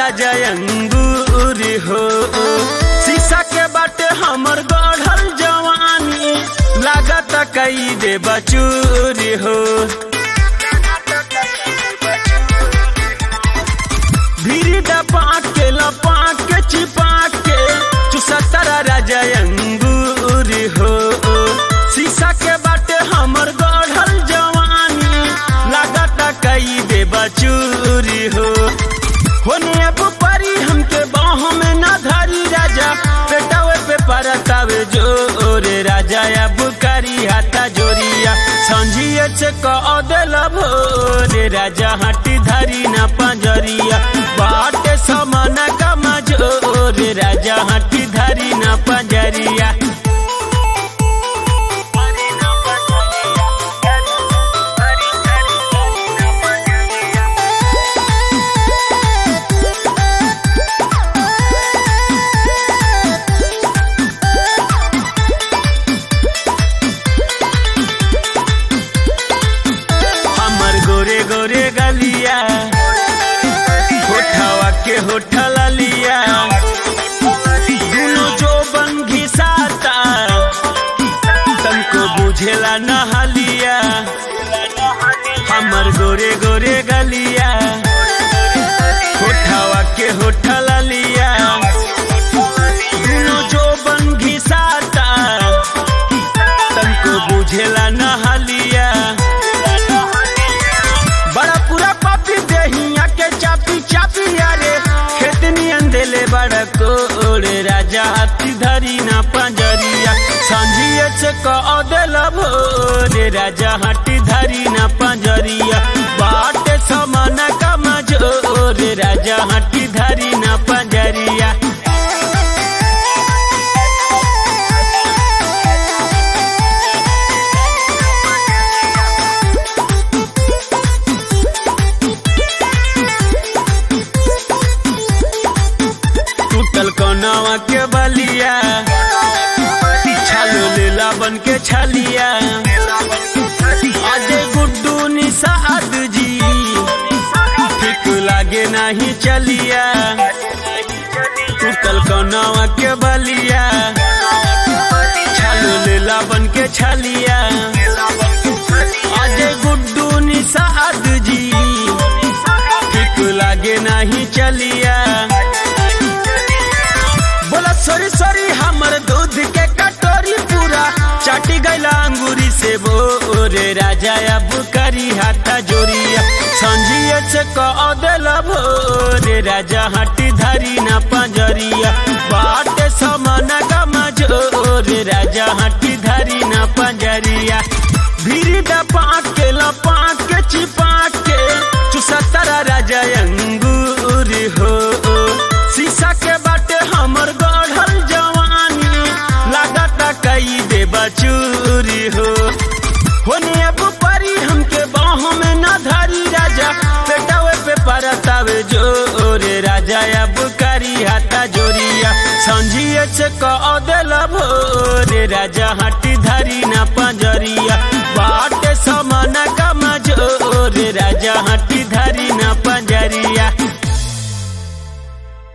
राजा अंगूर हो शीशा के बाटे हमर गढ़ल जवानी लागत कई दे बचूर हो भीड़ डपा के लपा के चिपा के चुसतरा राजा अंगूर हो शीशा के बाटे हमर गढ़ल जवानी लागत कई दे बचूरी हो होने अब परी हमके बाह में न धरी राजा पेटावे पे परतावे जोरे राजा अब करी हाथा जोरिया संझिए से कह देल भोरे राजा हटी धरी न पंजरिया बाटे समान कमा जोरे राजा हटी धरी न पंजरिया हमर गोरे गोरे गलिया होठवा के होठल लिया दुनो जो बन घिसाता तनको बुझेला नहलिया हमर गोरे गोरे गलिया होठवा के होठल लिया दुनो जो बन घिसाता तनको बुझेला नहलिया बड़ा पूरा पापी देहिया के चापी चापी यारे खेतनी अंधेले बड़ा कोड़े राजा हाथी धरी ना पंजरिया संझिए से कह देल भोरे राजा हाथी धरी ना पंजरिया बाटे समान कमा जोरे राजा हाथी धरी ना पंजरिया टूटल कौनावा के बलिया छालो लेला बन के छलिया अजय गुड्डू निषाद जी ठीक लागे नहीं चलिया टूटल कौनावा के बलिया छालो लेला बन के छलिया अजय गुड्डू निषाद जी ठीक लागे नहीं चलिया बोला सॉरी सॉरी हमर दूध के कटोरी पूरा चाटी गैला अंगूरी से बोरे राजा अब करी हाथा जोरिया संझिए से कह देल भोरे राजा हटी धरी न पंजरिया बाटे समान गमा जोरे राजा हटी धरी न पंजरिया भीड़ डपा के लपा के चिपा के चुसतरा राजा अंगूर हो शीशा के बाटे हमर गढ़ल जवानी लागत कई दे बचूरी हो होने अब परी हमके बाह में न धरी राजा पेटावे पे परतावे जोरे राजा अब करी हाथा जोरिया संझिए से कह देल भोरे राजा हटी धरी न पंजरिया बाटे समान कमा जोरे राजा